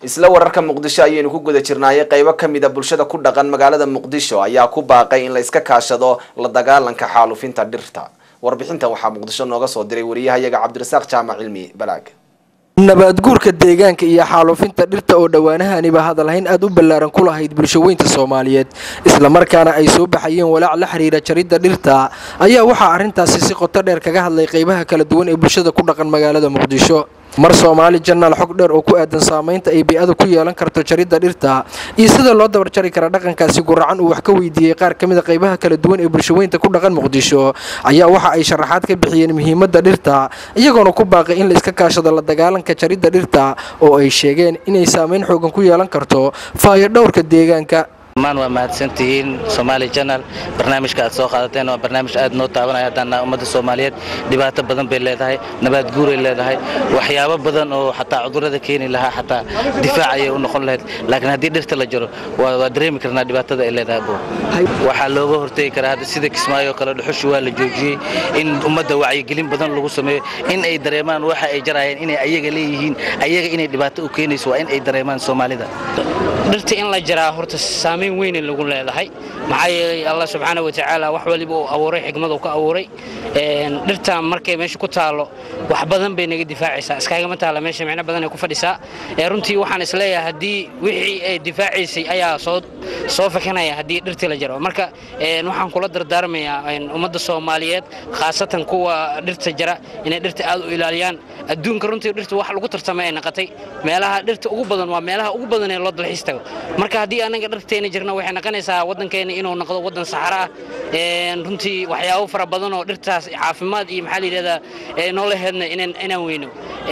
isla wararka muqdisho ayaynu ku guda jirnaayay qeybo kamid a bulshada ku dhaqan magaalada muqdisho ayaa ku baaqay in la iska kaashado la dagaalanka xaalufinta dhirta warbixintan waxaa muqdisho nooga soo diray wariyahayaga cabdirasaaq jaamac cilmi balaag nabaadguurka deegaanka iyo xaaluufinta dhirta oo dhowaanahaniba hadalhayn aad u ballaaran ku lahayd bulshaweynta soomaaliyeed islamarkaana ay soo baxayeen walaac la xiriira jaridda dhirta ayaa waxaa arrintaasi si qoto dheer kaga hadlay qeybaha kala duwan ee bulshada ku dhaqan magaalada muqdisho mar soomaali janaal xog dheer oo ku aadan saamaynta ay bay-ada ku yeelan karto jaridda dhirta iyo sida loo dabar jari kara dhaqankaasi guracan uu wax ka weydiiyey qaar ka mid a qeybaha kala duwan ee bulshaweynta ku dhaqan muqdisho ayaa waxa ay sharaxaad ka bixiyeen muhiimadda dhirta iyagoona ku baaqay in la iska kaashado la dagaalanka jaridda dhirta oo ay sheegeen inay saamayn xoogan ku yeelan karto faayo dhowrka deegaanka maan waa mahadsantihiin somaali janal barnaamijka aad soo qaadateen waa barnaamij aad noo taabanaya haddaan ummadda soomaaliyeed dhibaato badan bay leedahay nabaad guuray leedahay waxyaabo badan oo xataa cudurrada keeni lahaa xataa difaac ayay u noqon lahayd laakiin haddii dhirta la jaro waa dareemi karnaa dhibaatada ay leedahay bo waxaa looga hortegi karaa hadda sida kismaayo kale dhuxushi waa la joojiyey in ummadda wacyigelin badan lagu sameeyo in ay dareemaan waxa ay jarayeen inay ayaga leeyihiin ayaga inay dhibaato u keenayso waa in ay dareemaan soomaalida dhirta in la jaraa horta saamayn weyne lagu leedahay maxaa yeelay allah subxaana watacaala wax waliba uu abuuray xikmad uu ka abuuray dhirta markay meesha ku taallo wax badan bay naga difaacaysaa iskaagama taalla meesha micno badan ay ku fadhisaa runtii waxaan isleeyahay haddii wixii ay difaacaysay ayaa soo soo fakanaya haddii dhirtii la jaro marka waxaan kula dardaarmayaa ummadda soomaaliyeed khaasatan kuwa dhirta jara inay dhirta aad u ilaaliyaan adduunka runtii dhirta wax lagu tartamay ay naqatay meelaha dhirta ugu badan waa meelaha ugu badan ee loo dalxiis tago marka haddii anaga dhirteena jirna waxay noqonaysaa waddankeena inuu noqdo waddan saxara ah runtii waxyaabo fara badan oo dhirtaas caafimaad iyo maxaa la yidhahdaa noolaheedna inaan weyno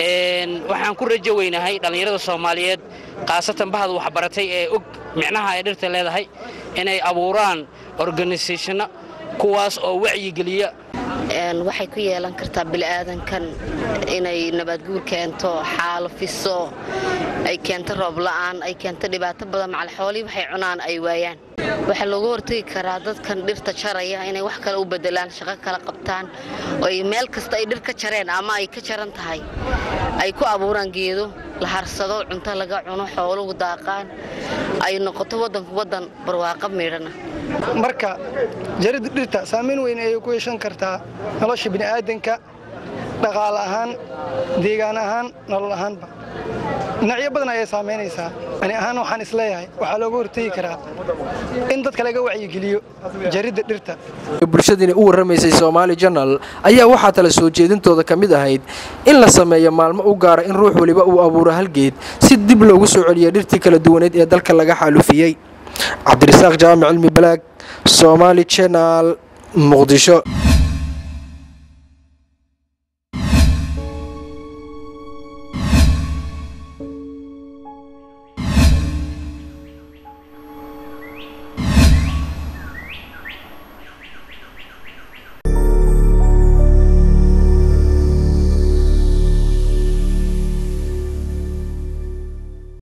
waxaan ku rajo weynahay dhallinyarada soomaaliyeed khaasatan bahda waxbaratay ee og micnaha ay dhirta leedahay inay abuuraan organisationno kuwaas oo wacyigeliya waxay ku yeelan kartaa bini'aadankan inay nabaadguur keento xaalafiso ay keento roob la'aan ay keento dhibaato badan macal xoolihii waxay cunaan ay waayaan waxaa looga hortegi karaa dadkan dhirta jaraya inay wax kale u bedelaan shaqo kala qabtaan oo ay meel kasta ay dhir ka jareen ama ay ka jaran tahay ay ku abuuraan geedo la harsado cunto laga cuno xooluhu daaqaan ay noqoto waddanku waddan barwaaqo miidhana marka jaridda dhirta saamayn weyn ayay ku yeeshan kartaa nolosha bini'aadanka dhaqaale ahaan deegaan ahaan nolol ahaanba dhinacyo badan ayay saamaynaysaa ani ahaan waxaan isleeyahay waxaa looga hortegi karaa in dadka laga wacyigeliyo jaridda dhirta bulshadiina u warramaysay soomaali janal ayaa waxaa tala soo jeedintooda ka mid ahayd in la sameeyo maalmo u gaara in ruux weliba uu abuuro halgeed si dib loogu soo celiyo dhirtii kala duwaneed ee dalka laga xaalufiyey cabdirasaaq jaamac cilmi balaag soomaali janal muqdisho